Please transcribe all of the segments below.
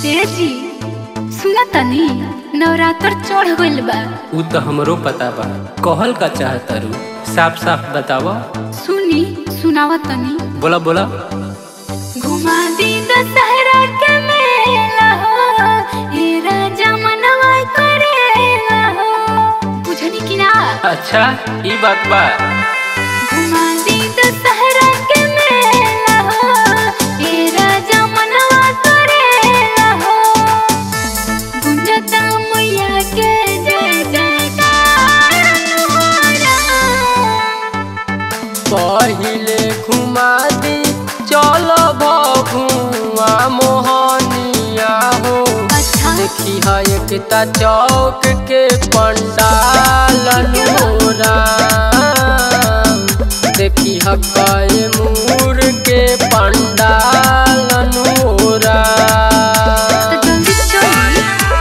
ए जी सुना तनी नवरात्र चढ़ गइल बा उ तो हमरो पता बा कहल का चाहतारू साफ साफ बतावा सुनी सुनावा तनी बोला बोला घुमा दी दशहरा के मेला हो हे राजा मनवा करेला हो बुझनी कि ना अच्छा ई बात बा घुमा दी दशहरा के मेला हो हे राजा मनवा करेला हो गुंजता मैया के जय जयकार अनुहारा पहिले घुमा दी चल भुआ मोहनिया हो अच्छा देखी है एकता चौक के पंडाल नोरा देखी है कई मूर के पंडाल नोरा तो जल्दी चली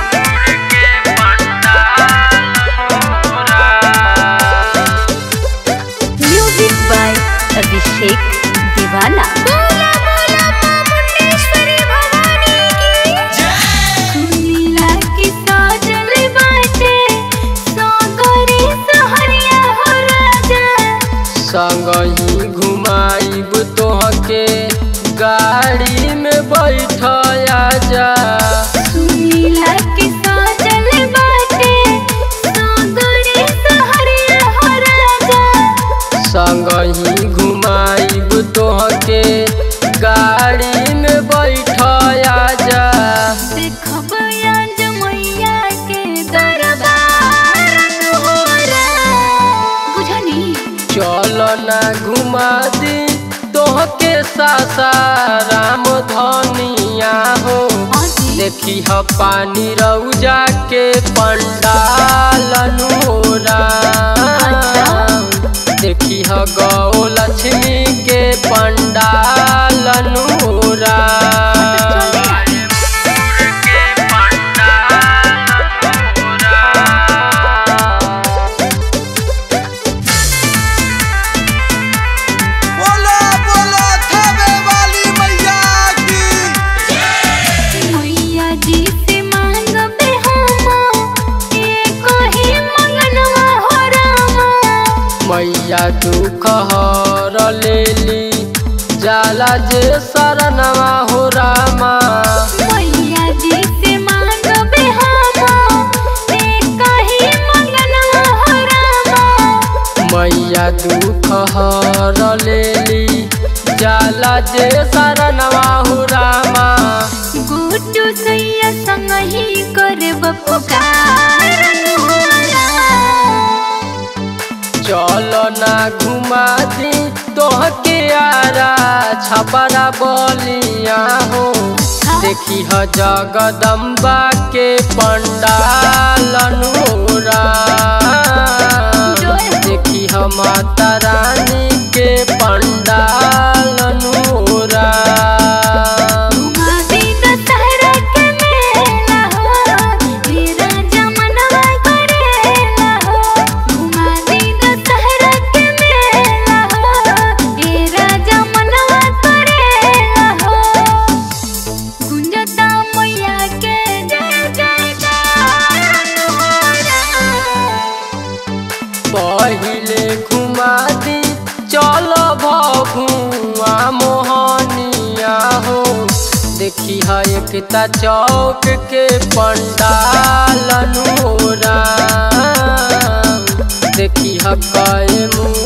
म्यूजिक बाय अभिषेक दीवाना बोला बोला मुंडेश्वरी भवानी की सुनीला की साजल बाटे सागरी सहरिया हो राजा संगही घुमाइब तोहके गाड़ी में बैठया जा सुनीला की साजल बाटे सागरी सहरिया हो राजा संगही घुमाइब तोहके गाड़ी में बैठया जा देखब आज मैया के दरबार अनुहारा बुझनी चल ना घुमा दी तोहके सासाराम धनिया हो देखी ह पानी रौजा के पंडाल नोरा देखी ह गौ लक्ष्मी के पंडाल नोरा बोलो बोलो थावे वाली मैया की मैया जी से मांगबे हम एक ही मंगनवा हो रामा मैया दुख हर लेली जाला जे शरणवा हो रामा मैया जी से मांगबे हम एक ही मंगनवा हो रामा मैया दुख हर लेली जाला जे शरणवा हो रामा गुटू सैया संग ही करब पुकार अनुहारा चल ना घुमा दी तोहके आरा छपरा बलिया हो देखी ह जगदम्बा के पंडाल नोरा देखी ह माता रानी के पंडाल नोरा घुमा दी दशहरा के मेला हो हे राजा मनवा करेला हो घुमा दी दशहरा के मेला हो हे राजा मनवा करेला हो गुंजता मैया के जय जयकार अनुहारा पहिले घुमा दी चल भुआ मोहनिया हो देखी है एकता चौक के पंडाल नोरा देखी है कई मुँह